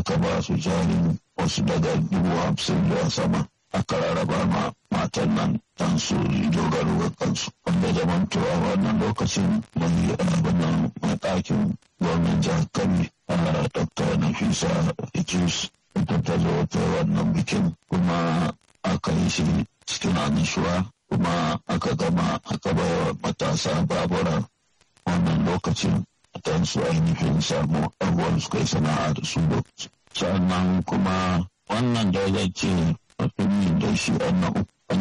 aka ba su jarin wasu daga dubu hamsin zuwa sama aka rarraba ma matan nan dan su dogaro ga kansu wanda zaman a wannan lokacin mai abin mai ɗakin gwamnan jihar kano dr nafisa idris ita ta zo ta wannan bikin kuma aka yi shi cikin annishuwa kuma aka gama aka baiwa matasa babura wannan lokacin don su ainihin samu abubuwan su kai sana'a da su sannan kuma wannan da zai ce mutumin da shi na uku